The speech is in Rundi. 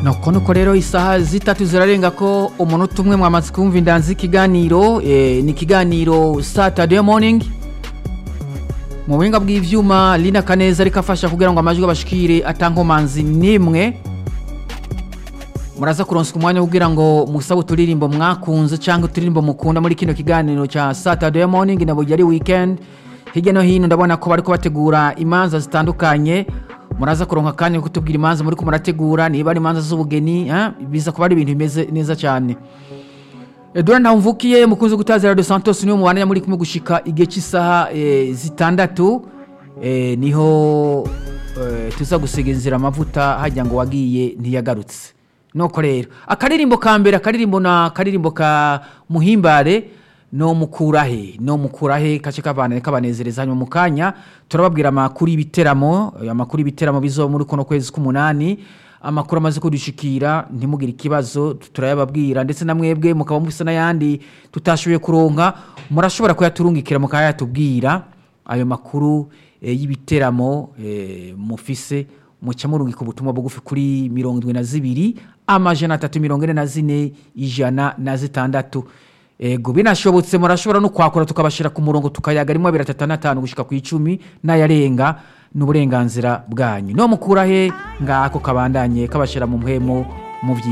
nuko nuko rero isaha zitatu zirarenga ko umunota umwe mwamaze kumva indanzi ikiganiro eh, ni ikiganiro saturday morning mu buhinga bw'ivyuma lina kaneza ariko afasha kugira ngo amajwi abashikire atankomanzi nimwe muraza kuronswa umwanya wo kugira ngo musabe uturirimbo mwakunze cyangwa uturirimbo mukunda muri kino kiganiro cya saturday morning na bujya ari weekend hirya no hino ndabona ko bariko bategura imanza zitandukanye muraza kuronka akanya ko kutubwira imanza muri ko murategura niba ari imanza z'ubugeni eh, biza kuba ari ibintu bimeze neza cyane Edouard Ntamvukiye mukunzi gutaza Radio Santos niwe mubana muri kumwe gushika igihe cy'isaha eh, zitandatu eh, niho eh, tuza gusiga inzira amavuta hajya ngo wagiye ntiyagarutse nuko rero akaririmbo ka mbere akaririmbo na akaririmbo ka muhimbare no mukurahe no mukurahe kace kabana kabanezereza hanyuma mu kanya turababwira amakuru y'ibiteramo eh, amakuru y'ibiteramo bizo muri kuno kwezi k'umunani amakuru amaze kudushikira ntimugire ikibazo turayababwira ndetse na mwebwe mukaba mufise n'ayandi tutashoboye kuronka murashobora kuyaturungikira mukayatubwira ayo makuru eh, y'ibiteramo eh, mufise muca murungika ubutumwa bugufi kuri mirongo indwi na zibiri amajana atatu mirongo ine na zine ijana na zitandatu ego binashobotse murashobora no kwakura tukabashira ku murongo tukayaga rimwe abiri atatu n'atanu gushika ku icumi n'ayarenga n'uburenganzira bwanyu no mukura he ngako kabandanye kabashira mu mpwemo mu vyi